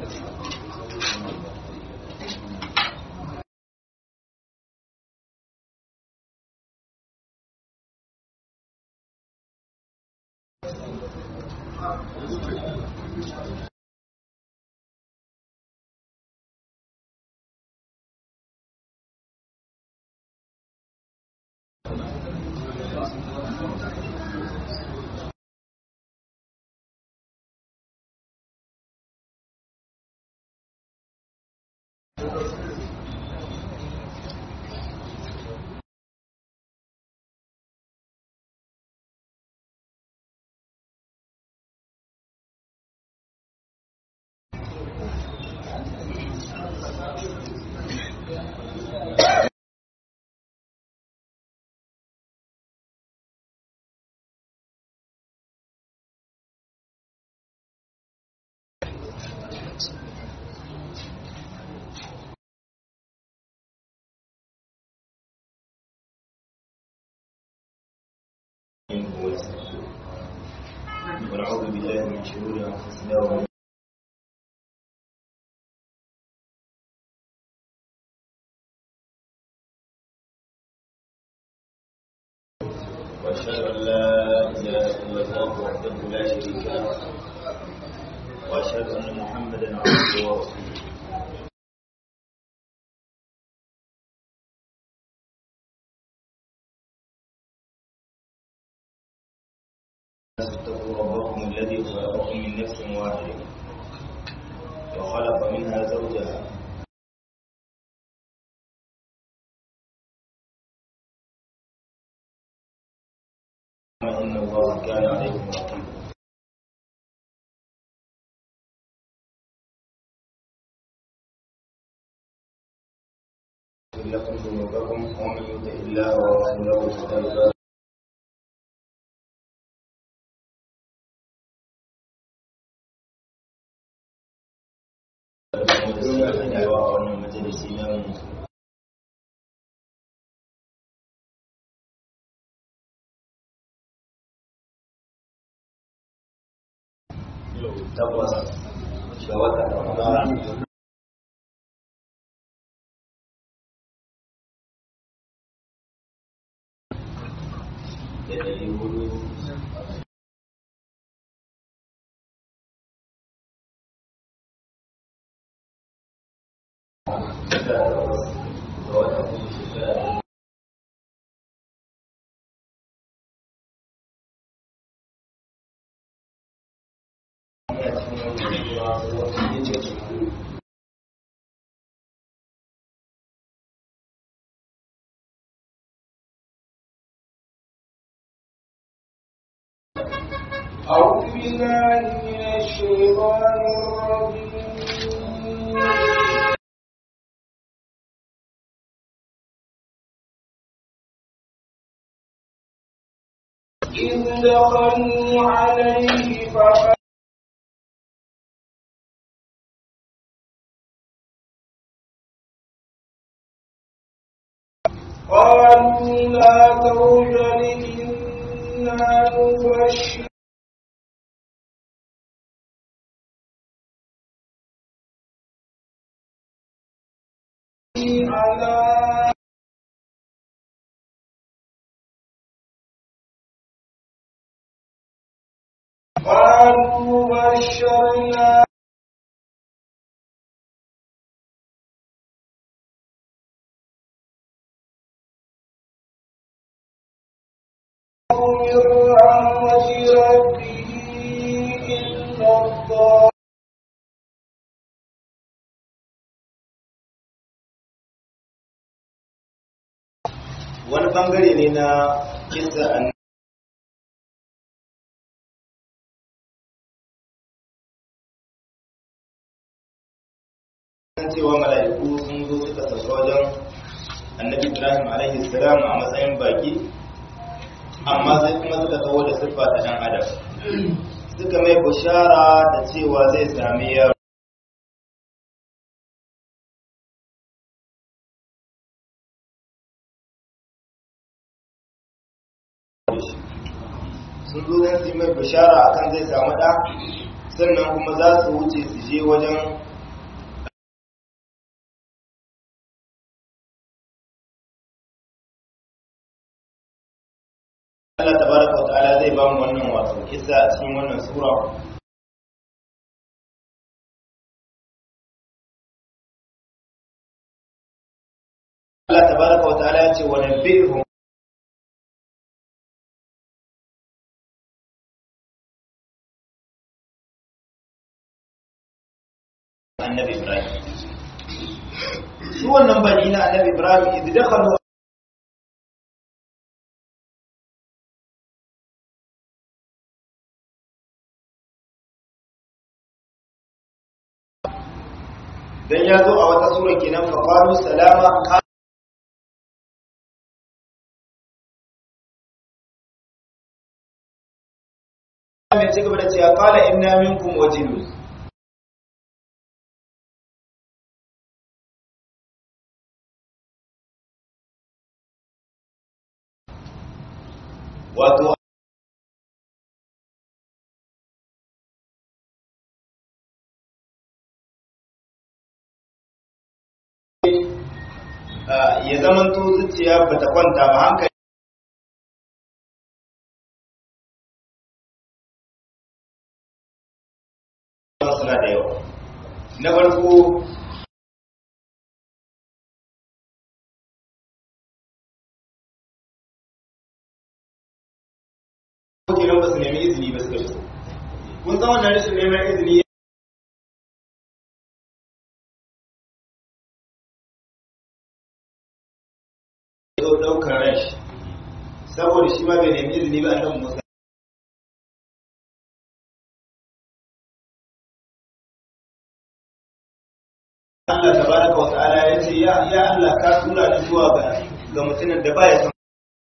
ونعوذ بالله من شرور انفسنا ومن واشهد ان لا اله الا الله وحده لا شريك له واشهد ان محمدا عبده ورسوله اتقوا ربكم الذي خلقكم من نفس واحدة وخلق منها زوجها إن الله كان عليكم رقيبا لكم ذنوبكم ومن يطع الله ورسوله فقد فاز a wannan majalisi namu takwas ga watan ramadan da ɗari hudu أعوذ بالله من الشيطان الرجيم إذ دخلوا عليه فقال قالوا لا توجل إنا نبشر على قالوا بشرنا من رحمة ربه إلا الضالين wani bangare ne na kisa an cewa mala'iku sun zo suka sauka wajen annabi ibrahim alaihi salam a matsayin baki amma sai kuma suka taho da siffa ta dan adam suka mai bushara da cewa zai sami yaro sun zo zan su yi mai bishara akan zai samu ɗa sannan kuma za su wuce su je wajen zai ba mu wannan wato kissa a cikin wannan sura Allah tabaraka wa ta'ala ya ce wa nabbihum annabi Ibrahim su wannan bani na annabi Ibrahim idan dakhalu dan ya zo a wata sura kenan fa qalu salama mai ci gaba da cewa qala inna minkum wajilun wato ya zamanto zuciya ba ta kwanta ba hankali suna da yawa na farko kenan ba su nemi izini ba suka fito kun san wannan rashin neman izini ya zo ɗaukar ran shi saboda shi ma bai nemi izini ba annabi Musa Allah tabaraka wa ta'ala ya ce ya ya Allah ka tura ni zuwa ga ga mutumin da baya son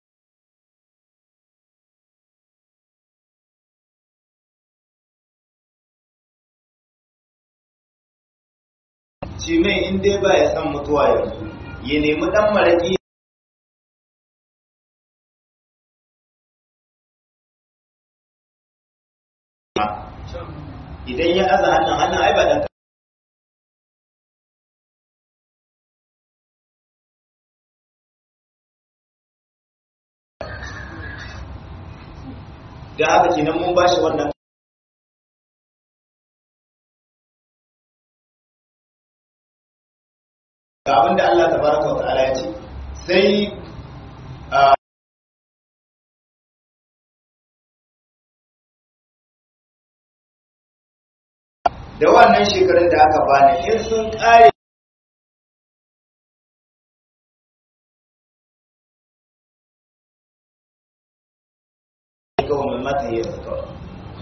shi mai in dai ba ya san mutuwa yanzu ya nemi dan maraki idan ya aza hannun hannun ai ba dan da haka kenan mun bashi wannan ga abinda Allah tabaraka wa ta'ala ya ce sai da wannan shekarun da aka bani in sun kare kawai mai mata yi kawai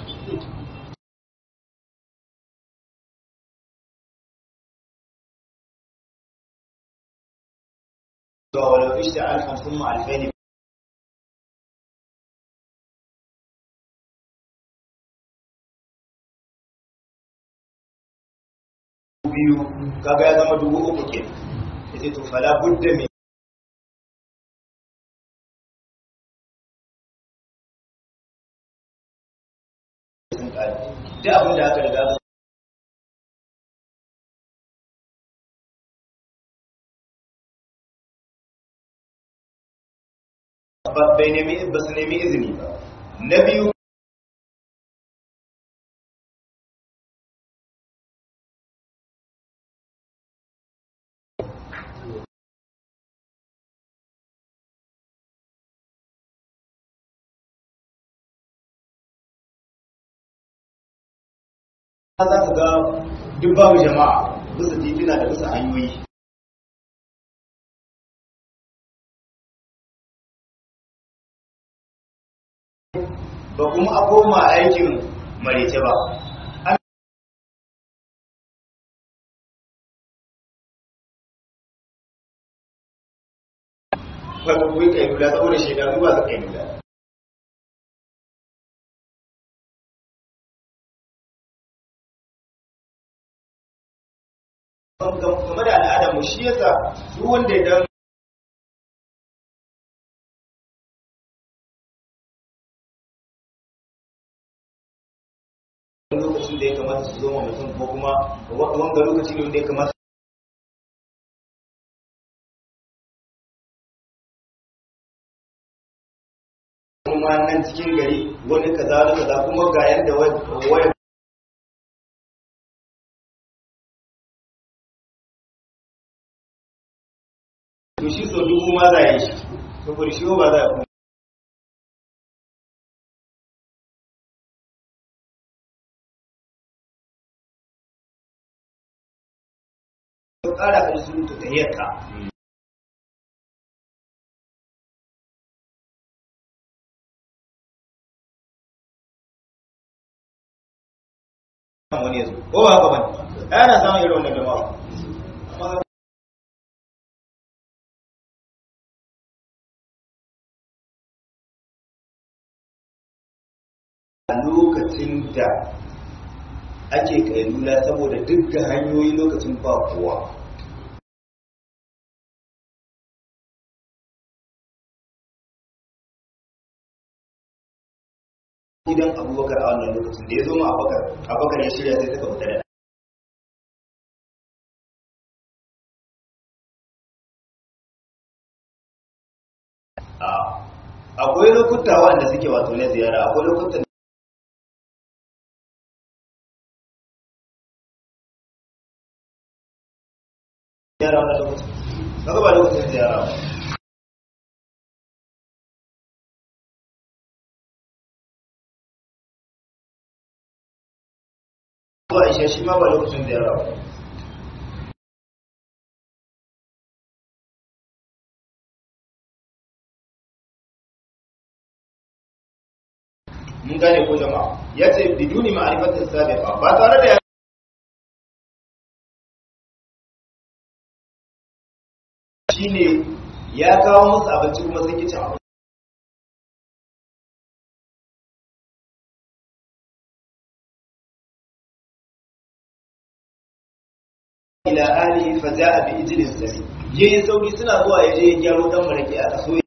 ولو عشت ألفا ثم ألفين biyu kaga ya zama dubu uku ke yace to fala budda min da abin da aka riga bai nemi ba su nemi izini ba na biyu za ka ga duk babu jama'a bisa titina da bisa hanyoyi ba kuma a koma aikin marece ba wanda kuwa kai lula saboda shekaru ba su kai lula game da al'adar mu shi yasa duk wanda ya dan lokacin da ya kamata su zo mutum ko kuma wanga lokaci ne wanda ya kamata kuma nan nan cikin gari wani kaza wani kaza kuma ga yanda waya to shi so dubu ma za a yi shi saboda shi ba za a kuma ƙara ka surutu ta hiyarka wani yanzu ko ba haka bane ana samun irin wannan jama'a a lokacin da ake kailula saboda dukkan hanyoyi lokacin ba kowa gidan abubakar a wannan lokacin da ya zo ma abubakar abubakar ya shirya sai suka fita da akwai lokuta wanda suke wato na ziyara akwai lokutan ziyara wannan lokacin kaga ba lokacin ziyara ba zuwa isha shi ma ba lokacin ziyara ba mun gane ko jama'a ya ce biduni ma'arifatin sabiqa ba tare da shine ya kawo musu abinci kuma sun ki cin abinci ila alihi fa za'a bi ijlin sami yayin sauri suna zuwa yaje ya gyaro dan maraki aka so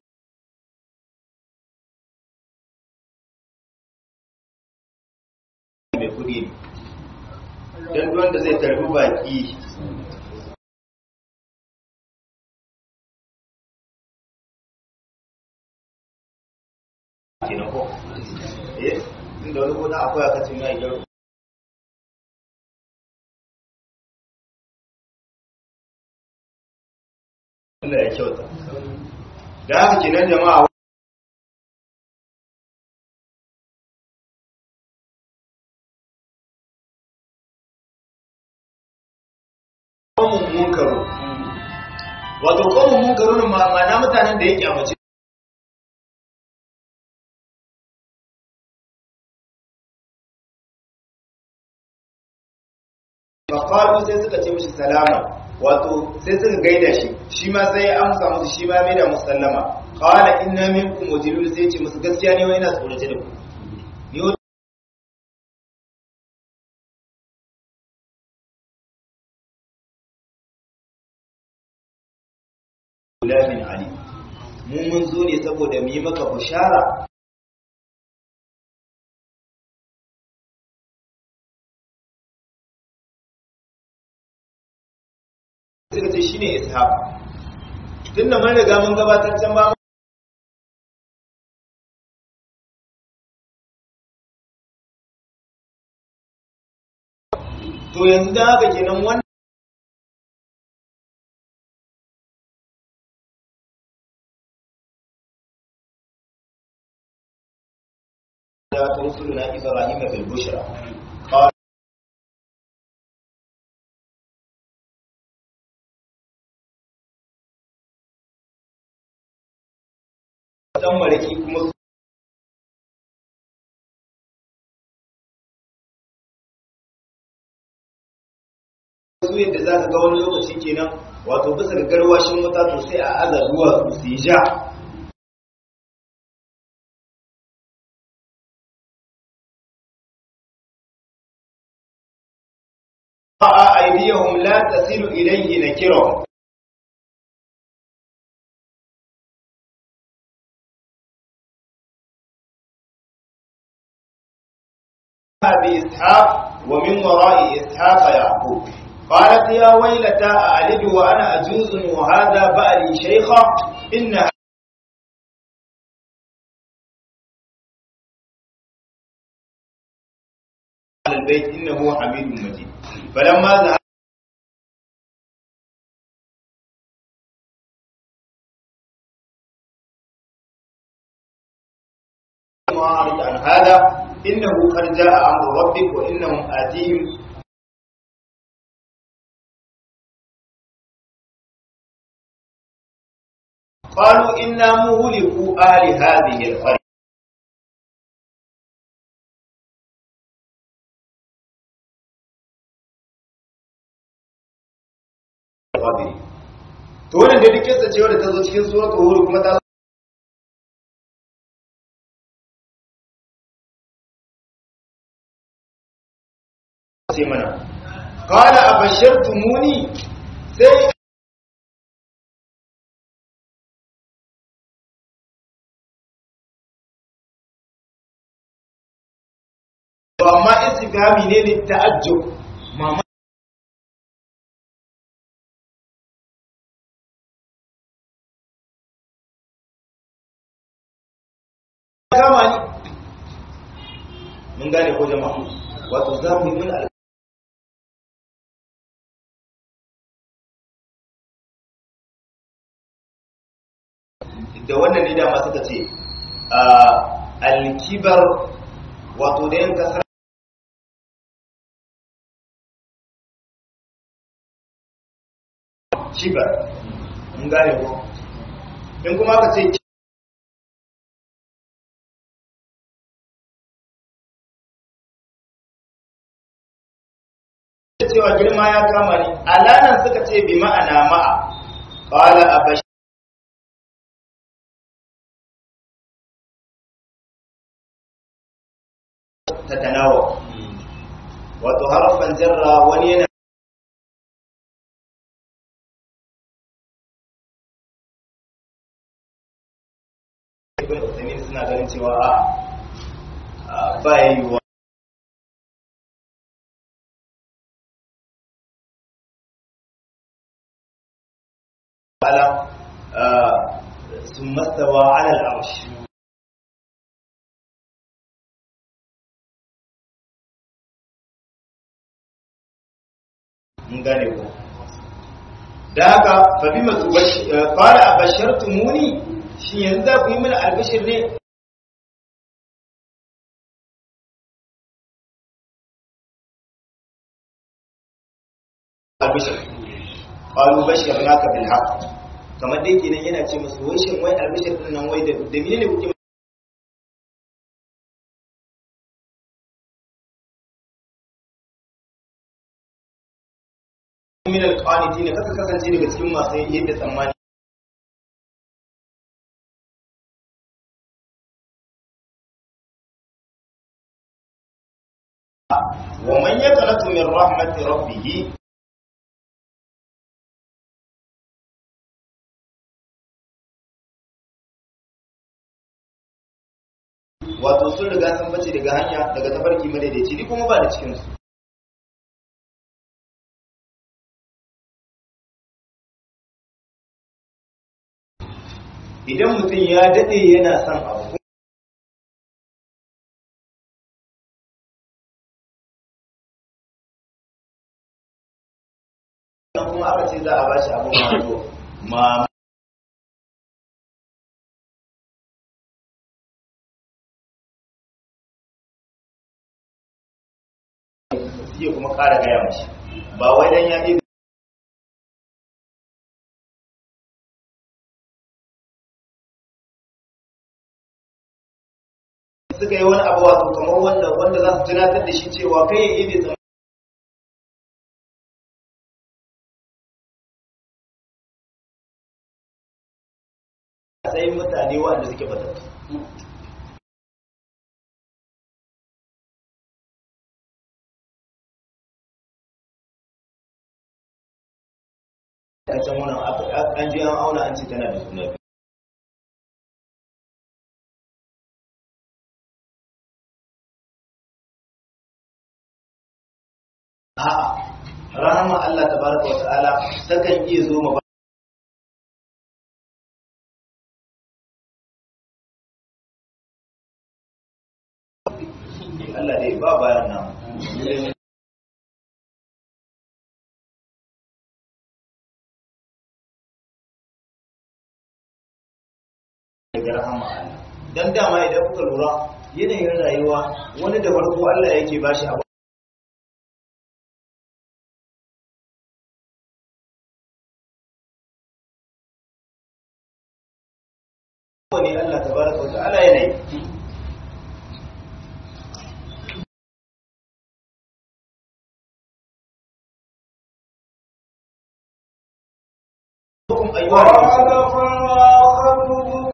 mai kudi ne dan wanda zai tarbi baki kenan ko eh inda wani gona akwai aka ce mai gyaro Allah ya kyauta da haka kenan jama'a qawmun munkaru wato qawmun munkarun ma'ana mutanen da ya kyamace faƙalu sai suka ce mishi salama wato sai suka gaida shi shi ma sai ya amsa musu shi ma mai da musallama qala inna minkum wajilun sai ce musu gaskiya ne wai ina tsorace da ku ni wa- Gulamin Ali mu mun zo ne saboda mu yi maka bushara suka ce shine ishaq tunda mun riga mun gabatar can ba to yanzu dan haka kenan wannan ya rusuluna ibrahim bil bushra qala dan maraki kuma su su yadda za ka ga wani lokaci kenan wato bisa ga garwashin wuta to sai a aza duwatsu su yi ja a aidiyahum la tasilu ilayhi nakirahum بإسحاق ومن وراء إسحاق يعقوب قالت يا ويلتى أعلد وأنا أجوز وهذا بألي شيخا إن البيت إنه حميد مجيد فلما ذهب أعرض عن هذا إنه قد جاء أمر ربك وإنهم آتيهم قالوا إنا مهلكوا أهل هذه القرية to wannan da duk kisa cewa da ta zo cikin suratul hud kuma ta ce mana qala abashirtumuni sai to amma istifhami ne ne ta'ajjub mama kama ni mun gane ko jama'a wato za mu yi mun al da wannan ne dama suka ce alkibar wato da yin kasar kibar mun gane ko in kuma ka ce cewa girma ya kama ni alanan suka ce bi ma'ana ma'a qala abash tatanawa wato harafan jarra wani yana suna ganin cewa a ba yiwuwa على ثم استوى على العرش mun gane ko da haka fa bi masu fara a bashartu muni shi yanzu za ku yi mana albishir ne albishir qalu basharnaka bil haqq kamar dai kenan yana ce musu wai shin wai albishir din nan wai da da menene kuke min alqanitin kaka kasance daga cikin masu yadda tsammani wa man yaqnatu min rahmati rabbih wato sun riga sun bace daga hanya daga tafarki madaidaici ni kuma ba da cikin su idan mutum ya dade yana son abu kuma aka ce za a bashi abin wato ma iya kuma ƙara gaya mashi ba wai dan ya ɗi suka yi wani abu wato kamar wanda wanda za su tunatar da shi cewa kai ya yi bai sai mutane wanda suke batattu a can wannan an je an auna an ce tana da suna biyu a'a rahama Allah tabaraka wa ta'ala takan iya zo ma Allah dai ba bayan nan daga rahama Allah dan dama idan kuka lura yanayin rayuwa wani da farko Allah yake bashi abu ne Allah tabaraka wa ta'ala yanayi أيها قال فما خطبكم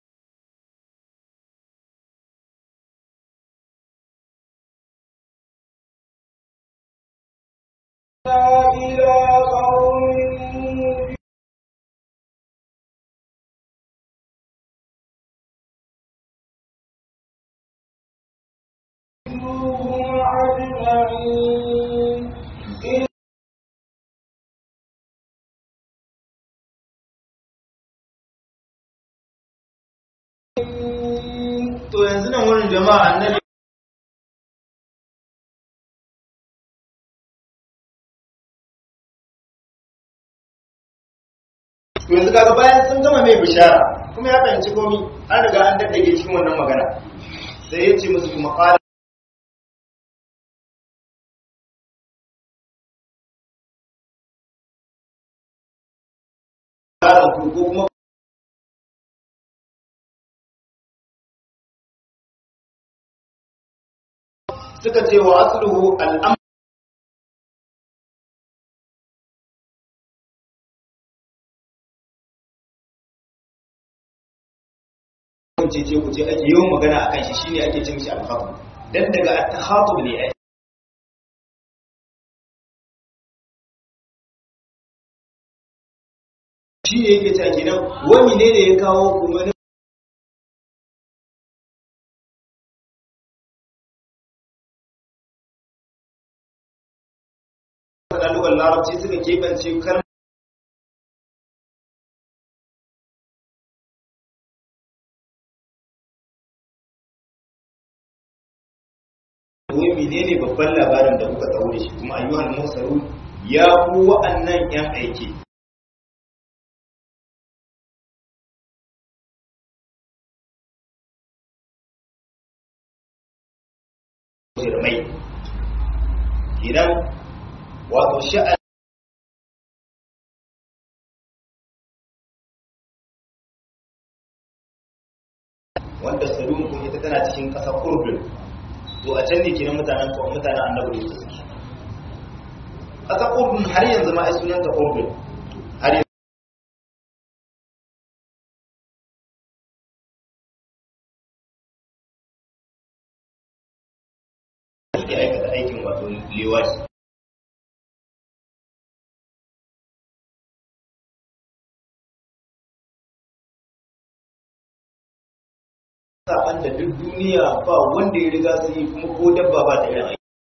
إلى قوم منهم أجمعين to yanzu nan wurin jama'a annabi to yanzu kaga bayan sun gama mai bishara kuma ya fahimci komi an riga an daddage cikin wannan magana sai ya ce musu kuma qala ku ko kuma suka ce wa asluhu al'am ce ce ku ce ake yawan magana akan shi shine ake ce mishi al-khatm dan daga at-takhatub ne ai shi ne yake cewa kenan wani ne da ya kawo kuma ɗalugar larabci suka keɓance kar wai menene babban labarin da kuka tsawo da shi kuma ayyuhan musaru ya ku wa'annan yan aiki mai idan wato sha'an wanda salum kuma ita tana cikin ƙasa urdun to a can ne kenan mutanen ko mutanen annabi ne suke ƙasa urdun har yanzu ma ai sunanta urdun har yanzu suke aikata aikin wato liwashi saban da duk duniya ba wanda ya riga su yi kuma ko dabba ba ta irin aiki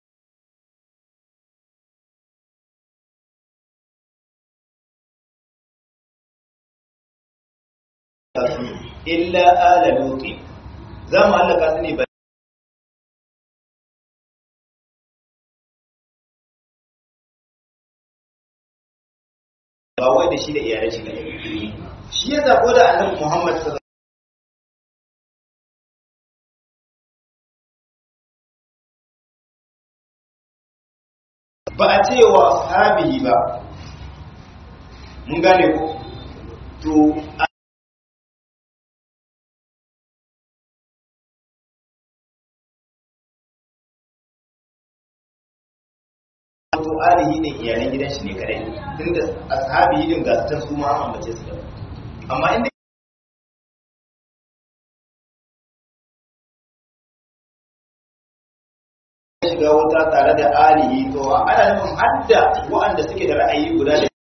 illa ala luti za mu hallaka su ne ba ba wai da shi da iyalai shi ne shi ya zabo da annabi Muhammad sallallahu ba a ce wa sahabihi ba mun gane ko to to alihi ne iyalan gidan shi ne kadai tunda ashabihi din ga su su ma an ambace su da amma inda shiga wuta tare da alihi to ana nufin hadda waɗanda suke da ra'ayi guda da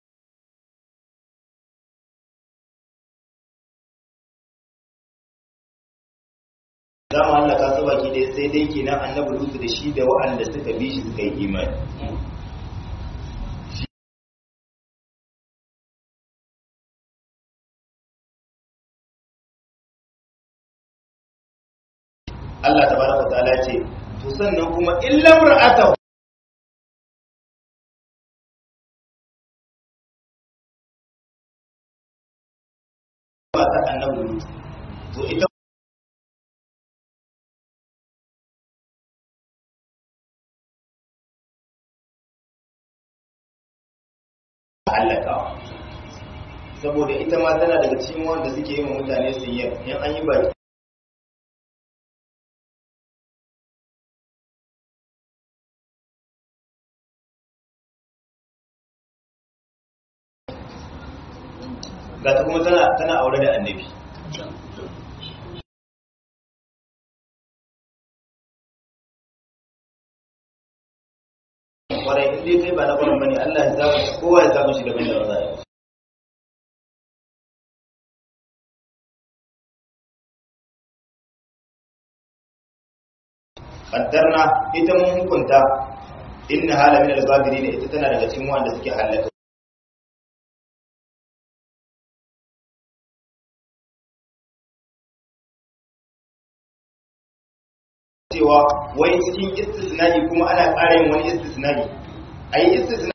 za mu hallaka su baki dai sai dai kenan annabi lutu da shi da waɗanda suka bi shi suka yi imani Allah tabaraka wa ta'ala ce to sannan kuma illa mar'atahu ba ta annabi lut to to ita hallakawa saboda ita ma tana daga cikin wanda suke yi wa mutane su yi in an yi baki ga ta kuma tana tana aure da annabi kwarai in dai kai ba na kwarai bane Allah ya zaba kowa ya zaba shi daban da maza kaddarna ita mun hukunta inna hala min al-ghabirin ita tana daga cikin wanda suke halaka cewa wai cikin istisna'i kuma ana ƙara yin wani istisna'i ayi istisna'i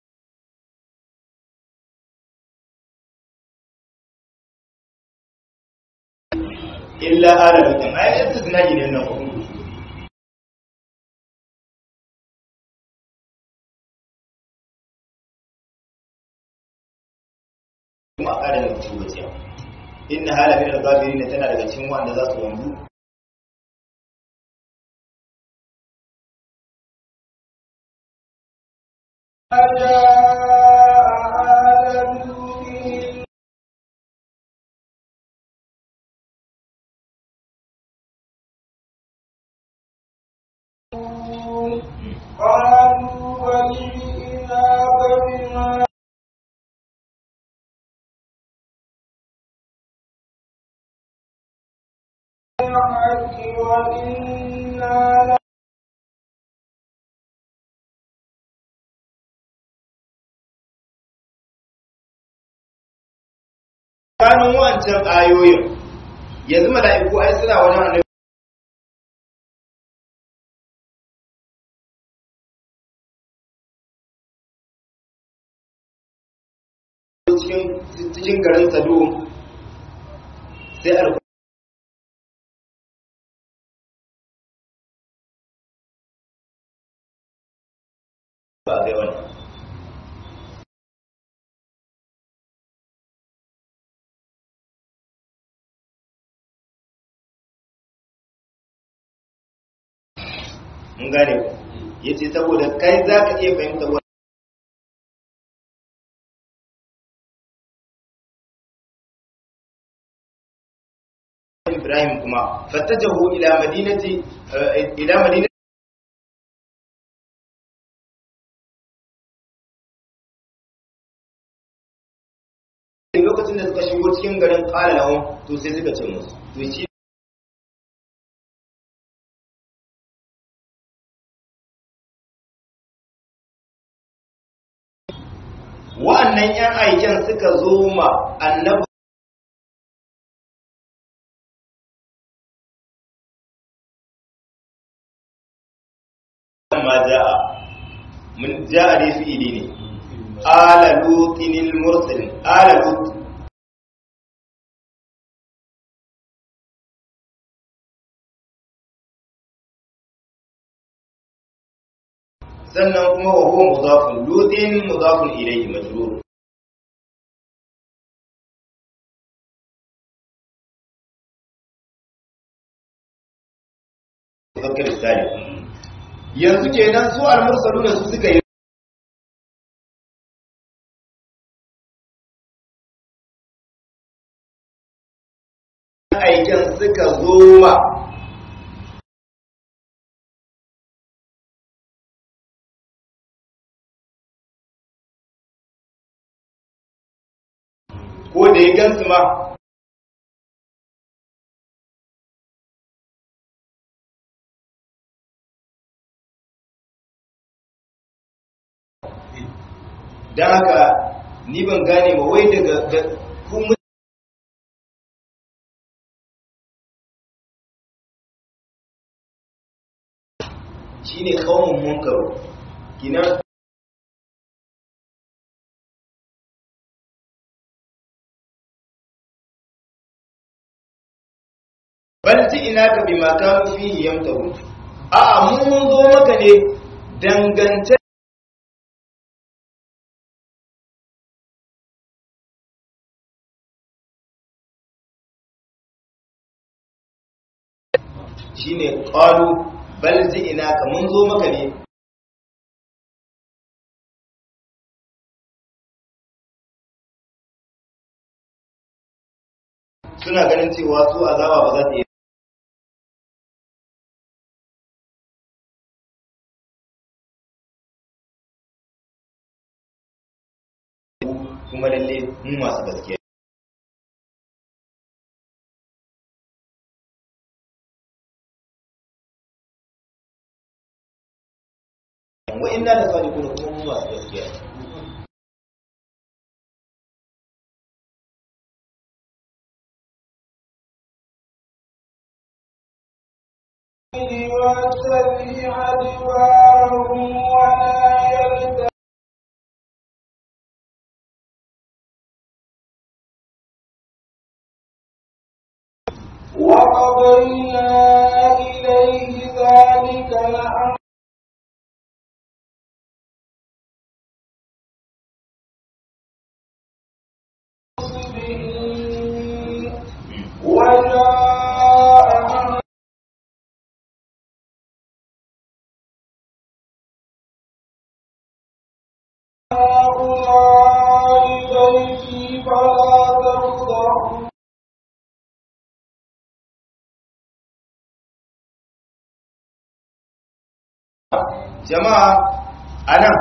illa ala lutin ayi istisna'i ne nan kuma kuma a ƙara yin tubaciya inna hala min al-ghabirin tana daga cikin wanda za su wanzu قالوا بل جئناك بما الحق وإنا kanun wancan ayoyin yanzu mala'iku ai suna wajen annabi cikin cikin garin Sado sai al ba ga wannan mun gane ku yace saboda kai zaka iya fahimta wannan Ibrahim kuma fattajahu ila madinati ila madinati lokacin da suka shigo cikin garin qala lahum to sai suka ce musu to shi wa'annan ‘yan aiken suka zo ma annabi ma ja'a mun ja'a dai fi'ili ne ala lutinil mursalin ala lut sannan kuma wa huwa mudafun lutin mudafun ilayhi majrur Zakar Sani yanzu kenan su al-mursaluna su suka yi aikin suka zo ma ko da ya gansu ma don haka ni ban gane ba wai daga kun shi ne kawon munkaru kina ji'inaka bima kanu fihi yamtahu a mu mun zo maka ne dangance shine qalu bal ji'inaka mun zo maka ne suna ganin cewa su azaba ba za ta yi kuma lalle mu masu gaskiya wa inna da sadiquna kuma mu masu gaskiya واتبع أدبارهم ولا يلتفت وقضينا إليه ذلك الأمر وجاء هؤلاء ضيفي فلا تفضحوا jama'a anan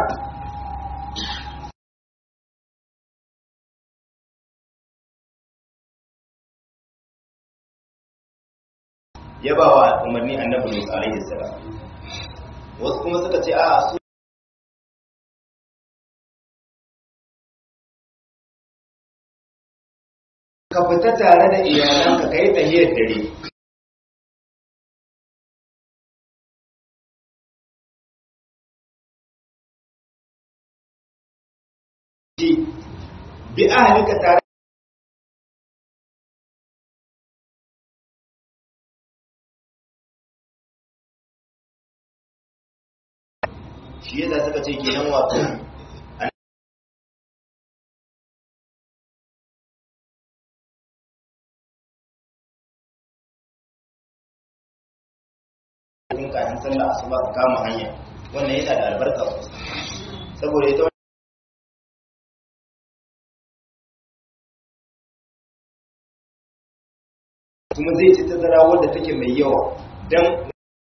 ya ba wa umarni annabi Musa alaihi salam wasu kuma suka ce a su ka fita tare da iyalanka kai tahiyar dare bi ahlika tare shi yasa suka ce kenan wato kun kafin sallah asuba ka kama hanya wannan yana da albarka sosai saboda ita kuma zai ci tazara wadda take mai yawa don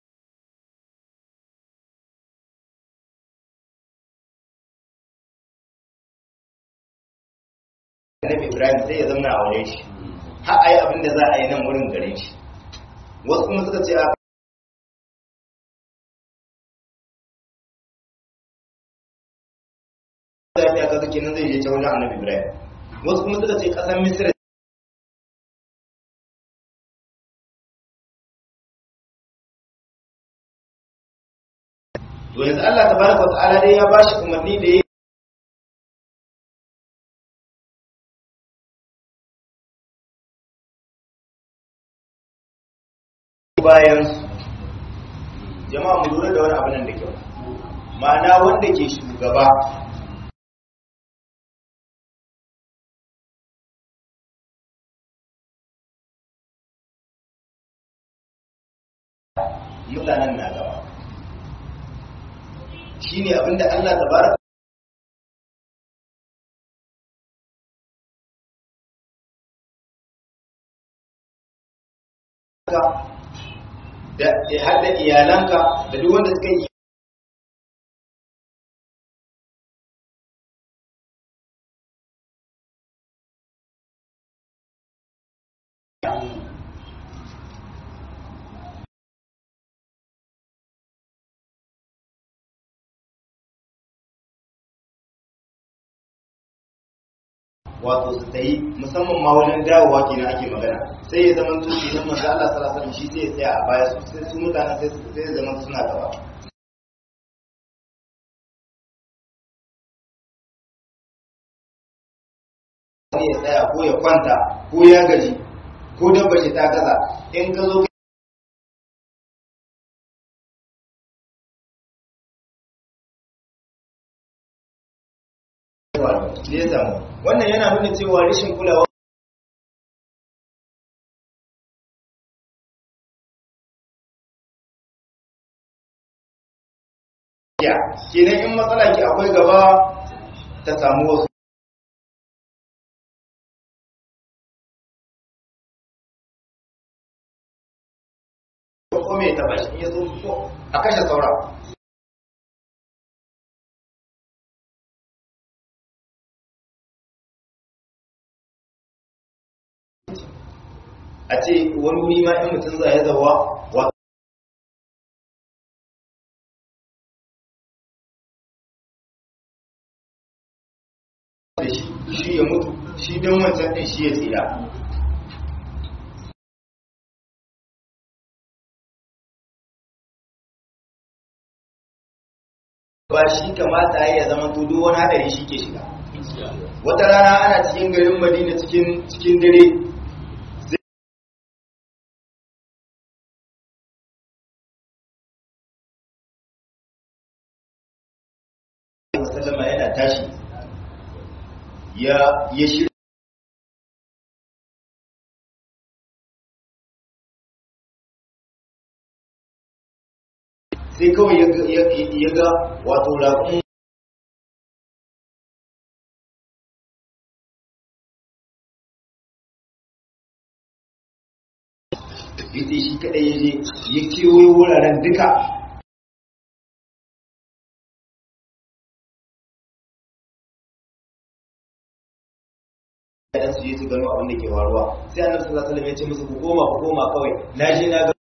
annabi ibrahim sai ya zauna a wurin shi har a yi abin da za a yi nan wurin gare shi wasu kuma suka ce a lafiya kaga kenan zai je ta wajen annabi ibrahim wasu kuma suka ce kasar misira to yanzu Allah tabaraka wa ta'ala dai ya bashi umarni da ya bayan jama'a mu lura da wani abu nan da kyau ma'ana wanda ke shugaba mutanen na gaba shine abinda Allah tabaraka da hadda iyalanka da duk wanda suka yi wato su ta yi musamman ma wajen dawowa kenan ake magana sai ya zama to kenan manzo Allah sallallahu alaihi wasallam shi sai ya tsaya a baya su sai su mutane sai su sai ya zama suna gaba sai ya tsaya ko ya kwanta ko ya gaji ko dabba shi ta gaza in ka zo faru da ya samu wannan yana nuna cewa rashin kulawa ya kenan in matsala ki akwai gaba ta samu wasu ko me ta bashi in ya so ko a kashe saura a ce wani wuri ma in mutum za ya zawa wa da shi shi ya mutu shi don wancan ɗin shi ya tsira ba shi kamata ya zama to duk wani hadari shi ke shiga wata rana ana cikin garin madina cikin cikin dare sallama yana tashi ya ya shirya sai kawai ya ga wato raƙun ita shi kaɗai ya je ya kewayo wuraren duka ɗan su je su gano abin da ke faruwa sai annabi sallallahu alaihi wasallam ya ce musu ku koma ku koma kawai na je na ga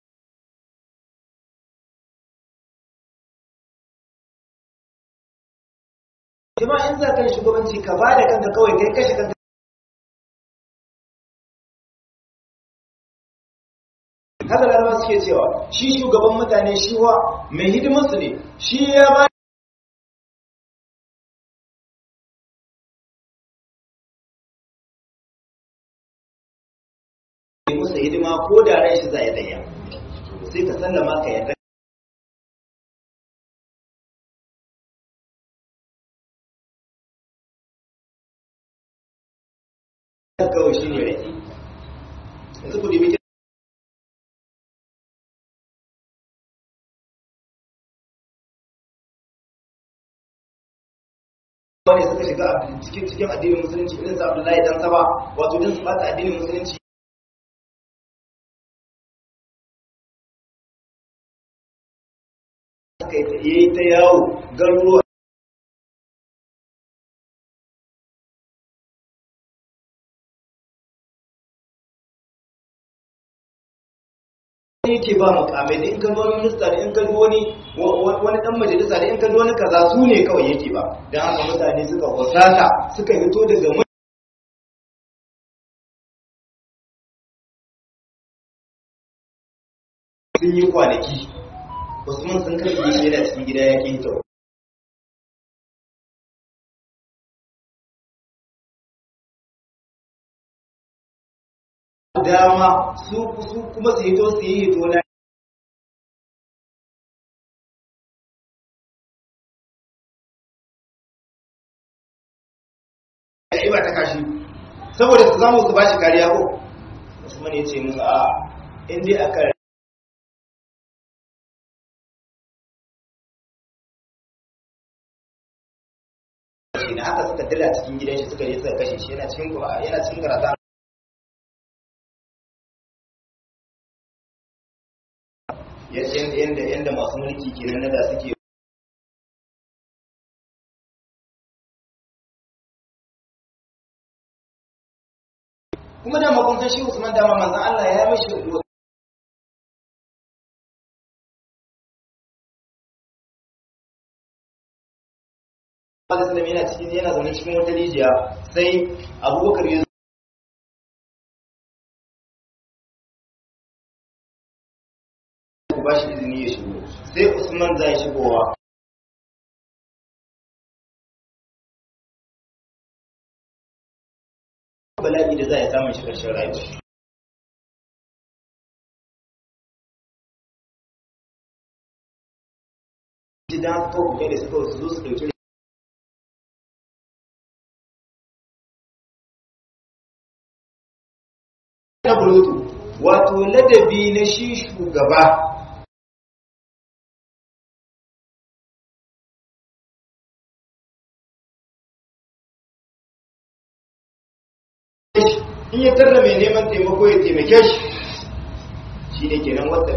jama'a in za ka yi shugabanci ka ba da kanka kawai kai kashe kanka haka larabar suke cewa shi shugaban mutane shi wa mai hidimarsu ne shi ya ba musu hidima ko da ran shi za ya daya sai ka sallama ka yarda kawai shi ne rage yanzu ku dibi wani suka shiga cikin cikin addinin musulunci irin sa Abdullahi dan Saba wato din su bata addinin musulunci aka yi ta yawo garuruwa yake ba mukamai da in ka wani minista da in ka wani wani dan majalisa da in ka wani kaza su ne kawai yake ba dan haka mutane suka wasata suka fito daga sun yi kwanaki usman sun karfe shi yana cikin gida ya kinta dama su kuma su hito su yi hito na ya ba ta kashi saboda su samu su ba shi kariya ko usman ya ce musu a inda aka na haka suka dira cikin gidan shi suka yi suka kashe shi yana cikin yana cikin karata yadda yadda masu mulki kenan na da suke kuma da makuntan shi Usman dama manzon Allah ya mishi Alaihi yana cikin yana zaune cikin wata rijiya sai Abubakar ya ba shi izini ya shigo sai usman zai shigowa bala'i da za a samun shi ƙarshen rayuwa idan aka kawo da suka su zo su ɗauki lutu wato ladabi na shi shugaba in ya tarda mai neman taimako ya taimake shi shi ne kenan wata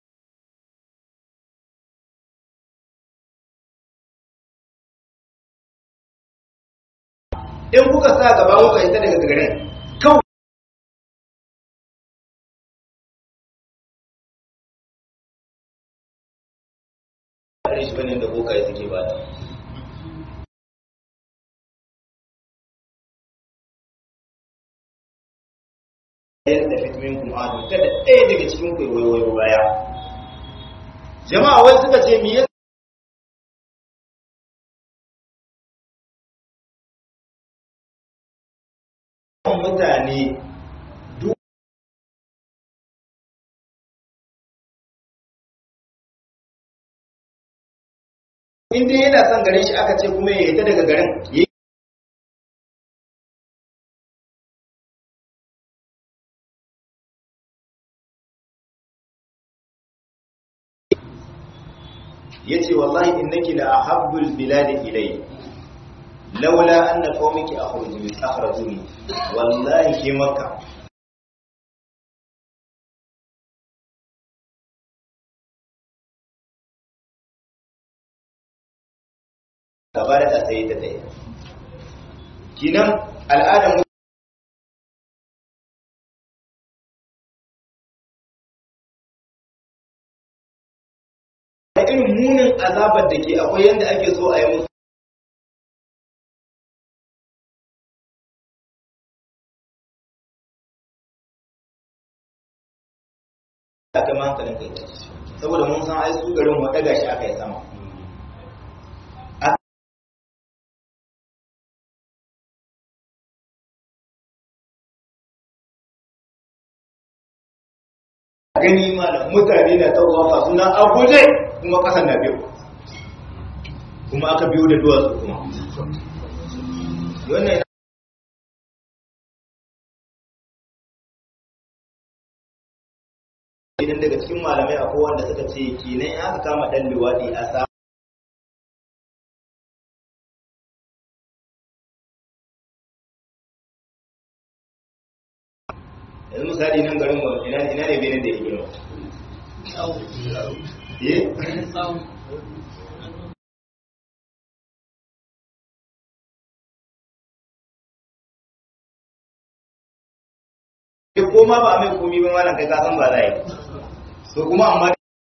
in kuka sa gaba kuka ita daga garin kawai shi bane da bokaye suke ba da ɗayan da fitmin kuma adu kada ɗaya daga cikin kwaiwayo baya jama'a wai suka ce me yasa mutane duk inda yana son garin shi aka ce kuma ya yi ta daga garin ya yace wallahi innaki la ahabbul biladi ilay laula anna qaumiki akhrajuni akhrajuni wallahi ke makka gaba da sai ta tsaye kinan al'adar da irin munin azabar da ke akwai yadda ake so a yi musu a kai hankalin kai saboda mun san ai su garin wata gashi aka yi sama gani malam mutane na tawafa suna abuje kuma kasan na biyu kuma aka biyo da duwatsu kuma wannan idan daga cikin malamai akwai wanda suka ce kenan in aka kama dan luwaɗi a sa yanzu misali nan garin mu ina ina ne benin da ya girma eh ko ma ba mai komi ba malam kai ka san ba za yi so kuma amma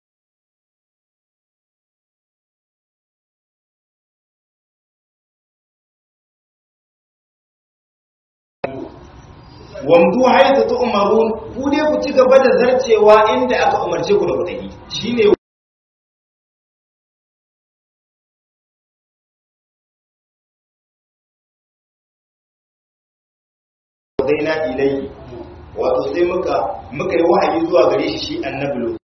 wamdu haizu ta umarun ku dai ku ci gaba da zarcewa inda aka umarce ku da ku tafi shine zaina ilayhi wato sai muka muka yi wahayi zuwa gare shi shi annabi lo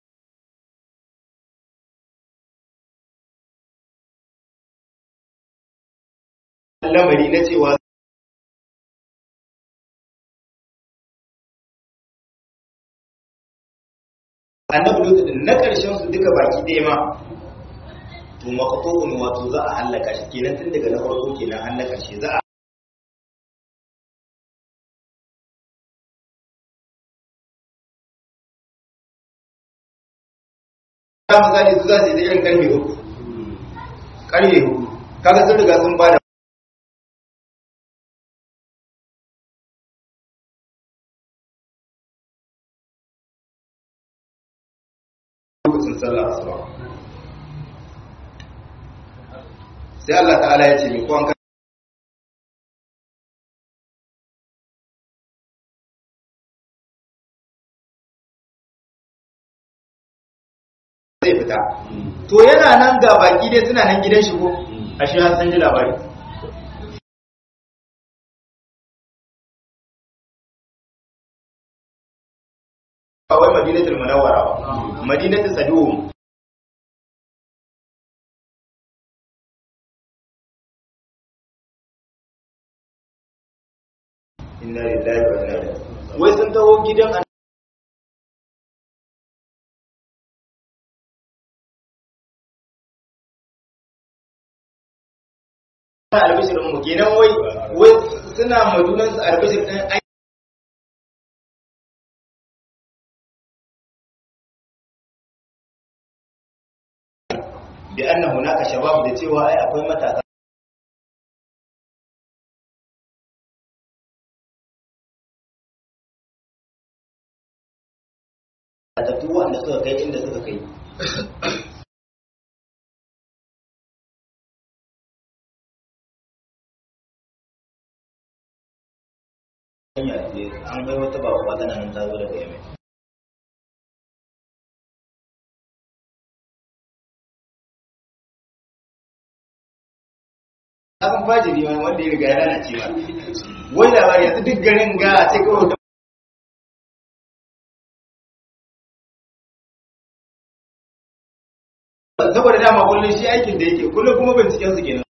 lamari na cewa annabi lutu din na karshen su duka baki ɗaya ma to maqtu'un wato za a halaka shi kenan tun daga na farko kenan har na karshe za a ta misali su za su yi da irin karfe uku karfe uku kaga sun riga sun bada lokacin sallah asuba sai Allah ta'ala ya ce mi ko an zai fita to yana nan ga baki dai suna nan gidan shi ko ashe har san ji labari ba wai madinatul munawwara ba madinatul sadum inna lillahi wa inna ilaihi wai sun taho gidan albishir mu kenan wai wai suna madunan su albishir din ai bi anna hunaka shabab da cewa ai akwai matasa a tafi wanda suka kai inda suka kai an bai wata babuwa tana nan ta zo daga yamai abin fajiri wani wanda ya riga ya lalace ba wai labari yanzu duk garin ga a ce kawai saboda dama kullum shi aikin da yake kullum kuma binciken su kenan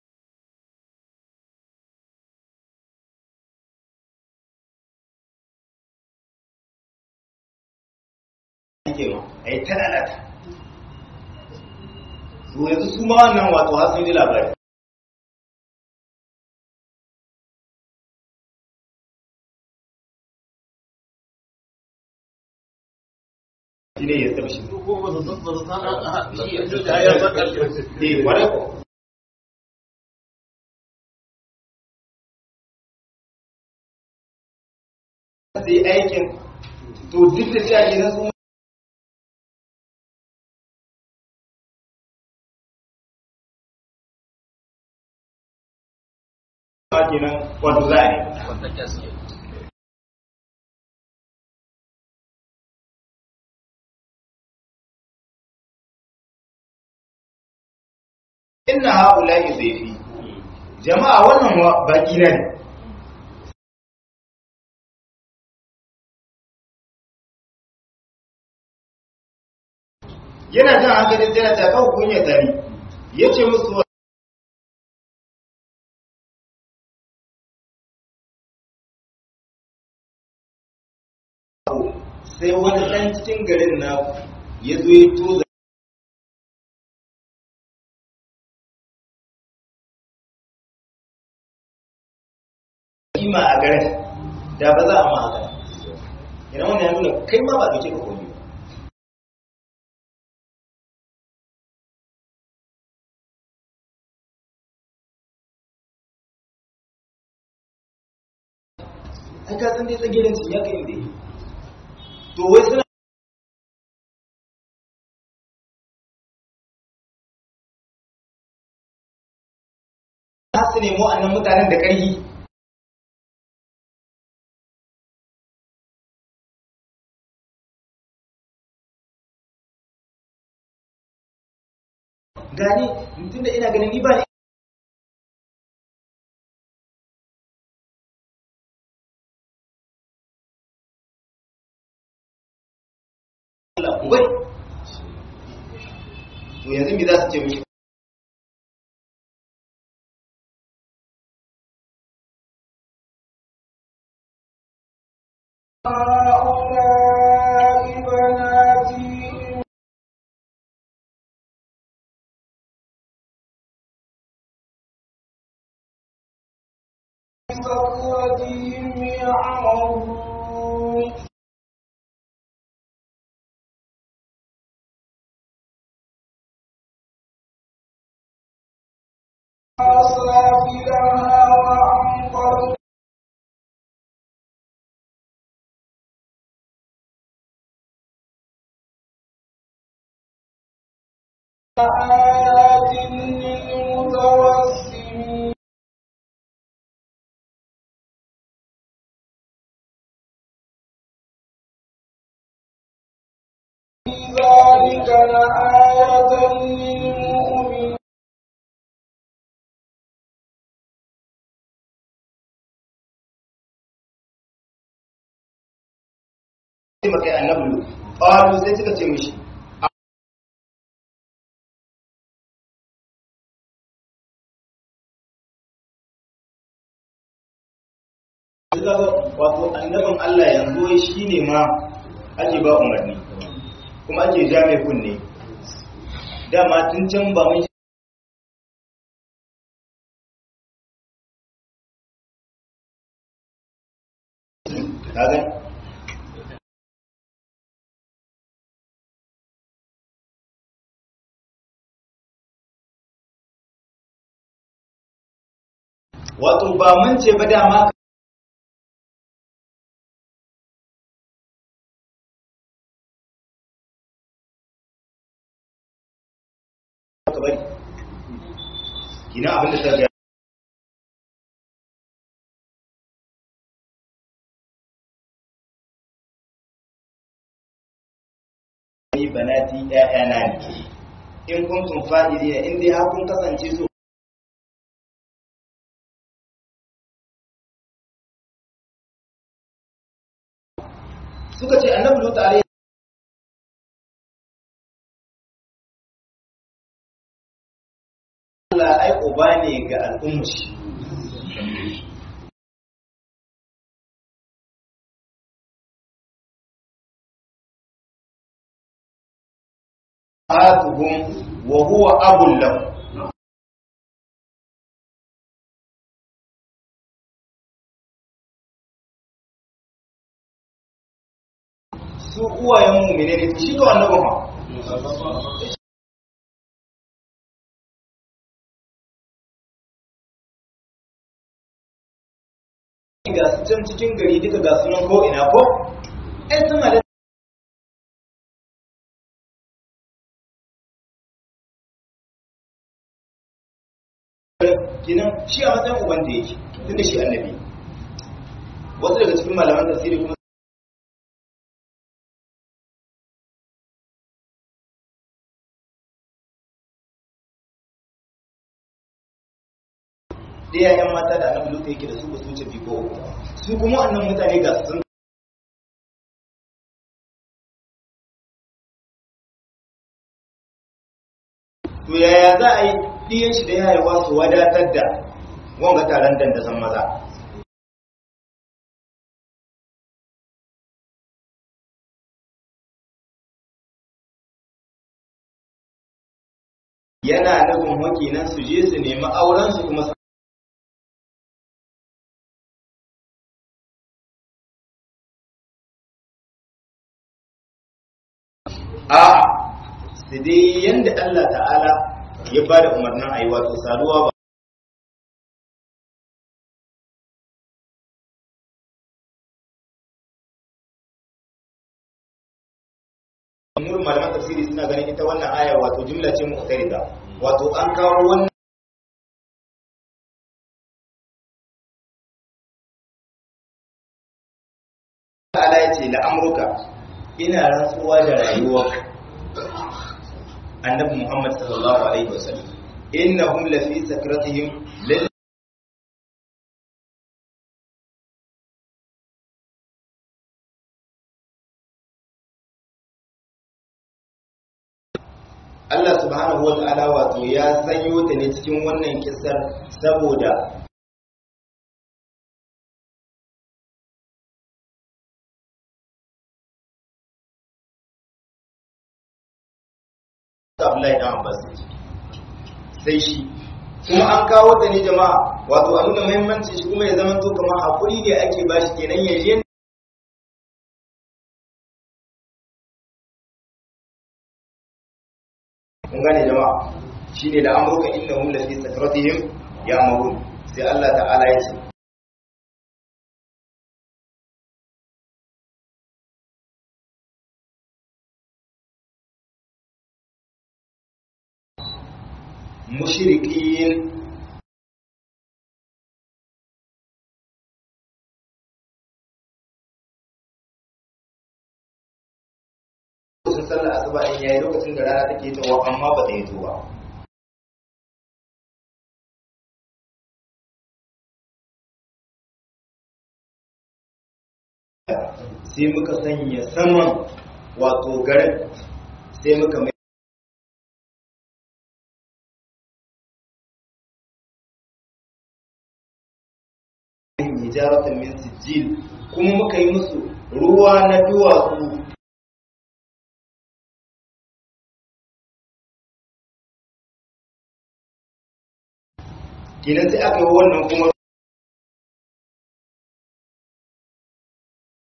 ake ma a yi ta lalata to yanzu su ma wannan wato har sun ji labari shi ne ya taɓa shi ne kwarai ko sai aikin to duk da cewa idan su kenan wato za a yi inna haula'i zaifi jama'a wannan baki na ne yana jan hankalin tana ta kawo kunya tari ya ce musu sai wani ɗan cikin garin na ya zo ya toza kima a garin da ba za a ma haka yana wani ya nuna kai ma ba dauke ka komi an ka san dai tsagirin su ya kai inda yi to wai suna su nemo annan mutanen da ƙarfi gani tun da ina ganin ni ba ne Allah ku bari to yanzu me za su ce mishi هؤلاء بناتي إن سكرتهم يعمهون سافلها وأمطرنا آيات للمتوسمين في ذلك لآية للمؤمنين sai maka annabi qalu sai suka ce mishi wato annabin Allah yanzu wai shine ma ake ba umarni kuma ake ja mai kunne dama tun can ba mun ka gani wato ba mun ce ba dama ka bari kina abin da ta ga ni banati ƴaƴana ne in kuntum fa'ilina in dai har kun kasance so suka ce annabi lutu alaihi Allah ai uba ne ga al'ummar shi atuhum wa huwa abul lahu su uwayen mu'mine ne shi to annabi ma ga su can cikin gari duka ga sunan ko ina ko ai sun halatta kinan shi a matsayin uban da yake tunda shi annabi wasu daga cikin malaman tafsiri kuma da yayan mata da annabi lutu yake da su ba su wuce biyu ko uku su kuma wannan mutane ga su sun to yaya za a yi ɗiyan shi da ya haihuwa su wadatar da wanga taron dandasan maza yana nufin wakilan su je su nemi auren su kuma a su dai yanda Allah ta'ala ya ba da umarnin a yi wato saduwa ba Murin malaman tafsiri suna ganin ita wannan aya wato jumla ce mu'tarida wato an kawo wannan ta'ala ya ce la'amruka ina rantsuwa da rayuwarka annabi Muhammad sallallahu alaihi wasallam innahum lafi sakratihim lil Allah subhanahu wa ta'ala wato ya sanyo ta ne cikin wannan kisar saboda Abdullahi dan Abbas sai shi kuma an kawo ta ne jama'a wato a nuna muhimmancin shi kuma ya zama to kamar hakuri ne ake bashi kenan ya je kun gane jama'a shine da amruka innahum la fi sakratihim ya'mahun sai Allah ta'ala ya ce mushrikin sun sallar asuba in yayi lokacin da rana take tawa amma ba ta yi to ba sai muka sanya saman wato garin sai muka mai hijaratan min sijil kuma muka yi musu ruwa na duwatsu kinan sai aka yi wannan kuma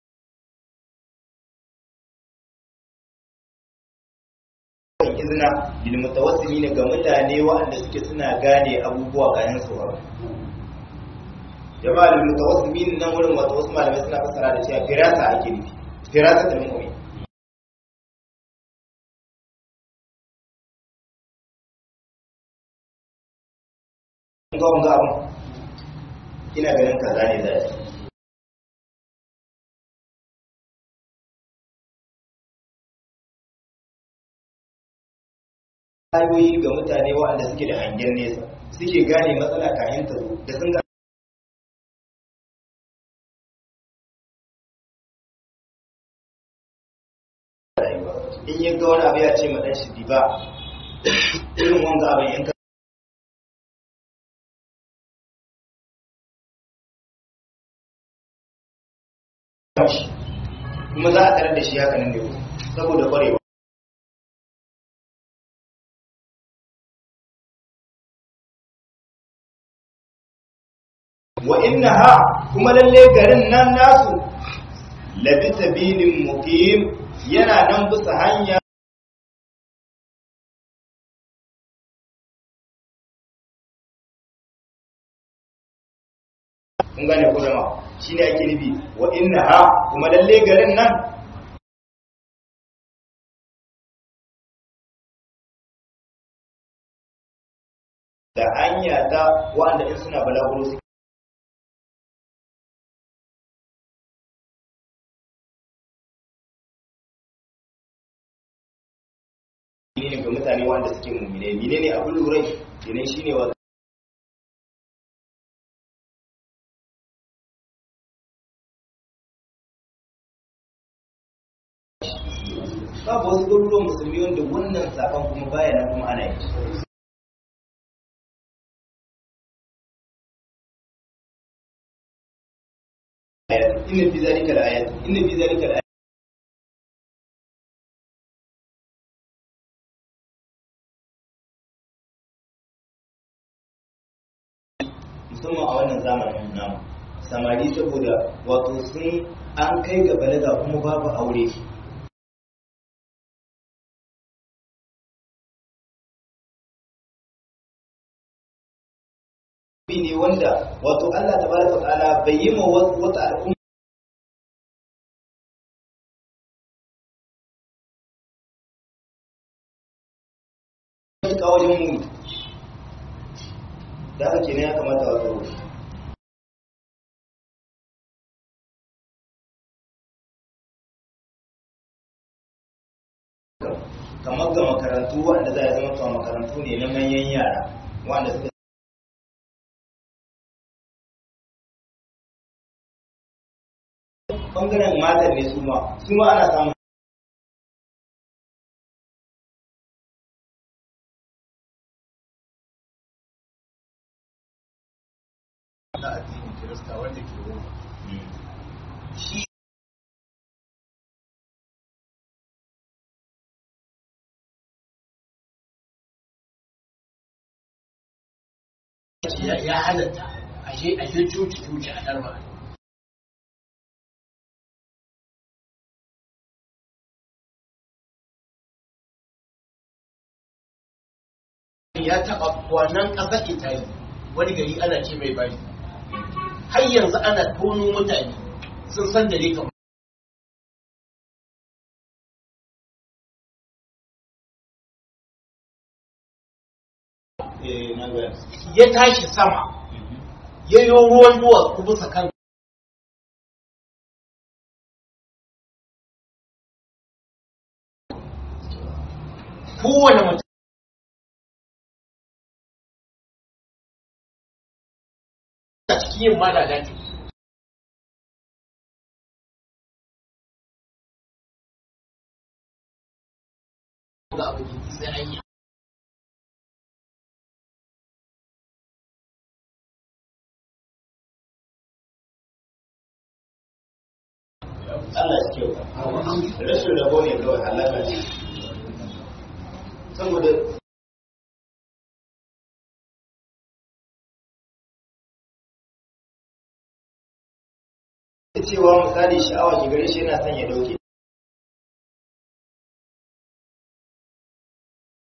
izina lil mutawassimin ga mutane waɗanda suke suna gane abubuwa kayan su ba jama'a lil mutawassimin nan wurin wato wasu malamai suna fassara da cewa firasa ake nufi firasa da mu'min ga wanga abun ina ganin kaza ne zai ayoyi ga mutane waɗanda suke da hangen nesa suke gane matsala kayan ta zo da sun ga in ya ga wani abu ya ce ma ɗan shi ba irin wanga abin in ka kuma za a tarar da shi haka nan ne saboda ƙwarewa wa innaha kuma lalle garin nan nasu labi sabilin muqim yana nan bisa hanya kun gane ko jama'a shine ake nufi wa innaha kuma lalle garin nan da hanya ta wa'anda in suna balaguro su ne ga mutane wanda suke mummune mine ne abin lurai kenan shine wa babu wasu garuruwan musulmi wanda wannan sakon kuma baya nan kuma ana yi inna fi zalika al-ayat inna fi zalika al musamman a wannan zamanin namu samari saboda wato sun an kai ga balaga kuma babu aure ne wanda wato Allah tabaraka wa ta'ala bai yi ma wata al'umma ta wajen mu da haka kenan ya kamata a tsaro kamar ga makarantu wanda za a zama tuwa makarantu ne na manyan yara wanda suka bangaren matan ne su ma su ma ana samun na addinin kirista wanda ke roma shi ya ya halatta ashe ashe cuci cuci a darma ya taɓa wannan ƙasar italy wani gari ana ce mai bari har yanzu ana tono mutane sun san da ne kamar eh na ga ya tashi sama ya yi ruwan duwatsu ku bisa kan kowane mutum a cikin yin madada ce ga abu da sai an yi Allah ya kyauta rashin rabo ne kawai halaka ce saboda cewa misali sha'awa ki gare shi yana son ya dauke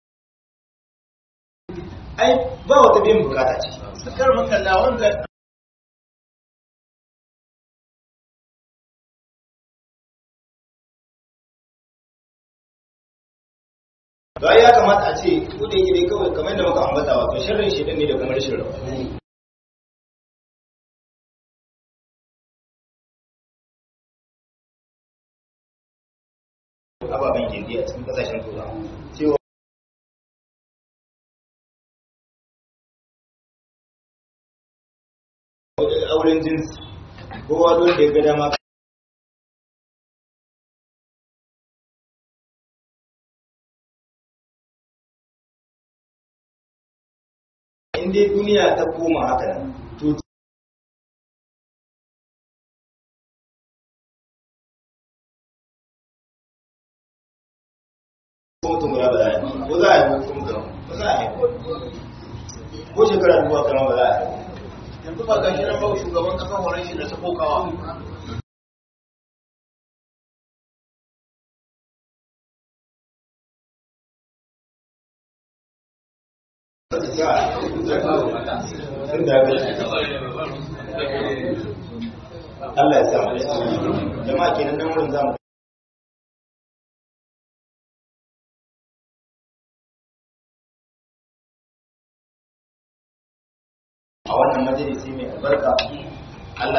ai ba wata biyan bukata ce sakar makalla wanda to ai ya kamata a ce ku da yake dai kawai kamar yadda muka ambata wato sharrin shedan ne da kuma rashin rawa ababen gindi a cikin kasashen turawa cewa auren jinsi kowa don da ya ga dama in dai duniya ta koma haka nan to ko mutum guda ba za a yi ko za a yi ko mutum ba za a yi ko shekara dubu kama ba za a yi yanzu ba gashi nan ba shugaban kasar horon shi da ta kokawa Allah ya samu jama'a kenan nan wurin zamu a wannan majalisi mai albarka